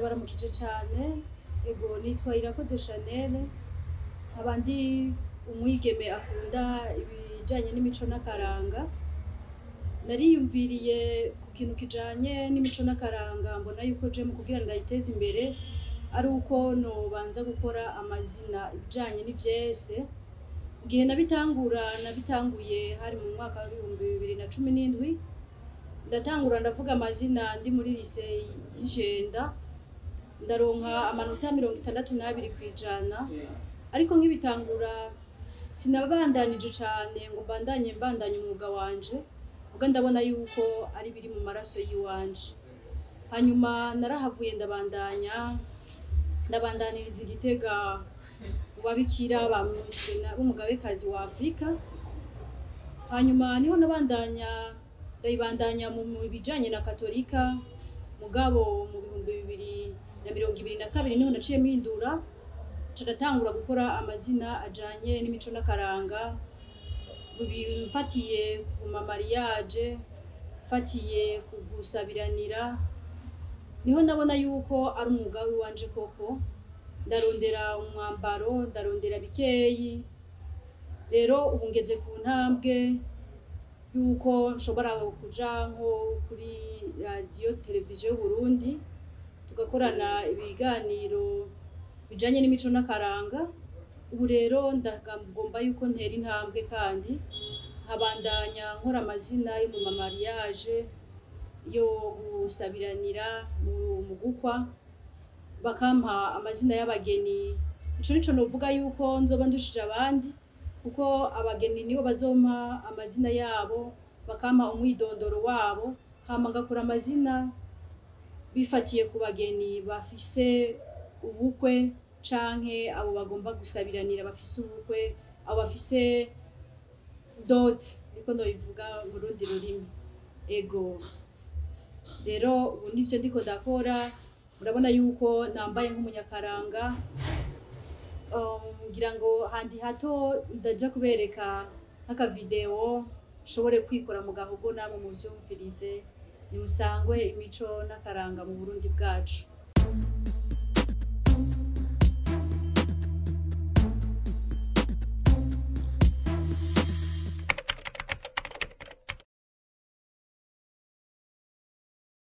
ndabaramukije cyane ego nitwa irakoze chanel nkaba ndi umwigeme akunda ibijyanye n'imico n'akaranga nariyumviriye ku kintu kijanye n'imico n'akaranga mbona yuko je mu kugira ngo ndayiteze imbere ari uko nobanza gukora amazina ibijanye n'ivyese igihe nabitangura nabitanguye hari mu mwaka w'ibihumbi bibiri na cumi n'indwi ndatangura ndavuga amazina ndi muri lise y'ijenda ndaronka amanota mirongo itandatu n'abiri ku ijana ariko nk'ibitangura sinabandanije cane ngo mbandanye mbandanye umwuga wanje ubwo ndabona yuko ari biri mu maraso y'iwanje hanyuma narahavuye ndabandanya ndabandaniriza igitega mu babikira ba misiyona b'umugabekazi wa afurika hanyuma niho nabandanya ndayibandanya mu mu bijanye na katolika mugabo mu bihumbi bibiri na mirongo ibiri na kabiri niho naciye mpindura ca ndatangura gukora amazina ajanye n'imico n'akaranga Ibi mfatiye ku mamariyaje mfatiye ku gusabiranira niho ndabona yuko ari umwuga w'iwanje koko ndarondera umwambaro ndarondera bikeyi rero ubu ngeze ku ntambwe yuko nshobora kuja nko kuri radiyo televiziyo y'uburundi tugakorana ibiganiro bijanye n'imico n'akaranga ubu rero ndagomba yuko ntera intambwe kandi nkabandanya nkora amazina yo mu mamariyaje yo gusabiranira mu mu gukwa bakampa amazina y'abageni ico nico novuga yuko nzoba ndushije abandi kuko abageni nibo bazompa amazina yabo bakampa umwidondoro wabo hama ngakora amazina bifatiye ku bageni bafise ubukwe canke abo bagomba gusabiranira bafise ubukwe abo bafise dote niko nobivuga mu rundi rurimi ego rero ubu nivyo ndiko ndakora murabona yuko nambaye nk'umunyakaranga um, ngira ngo handi hato ndaja kubereka nk'akavideo nshobore kwikora mu gahogo namwe muvyumvirize nimusangwe imico n'akaranga mu burundi bwacu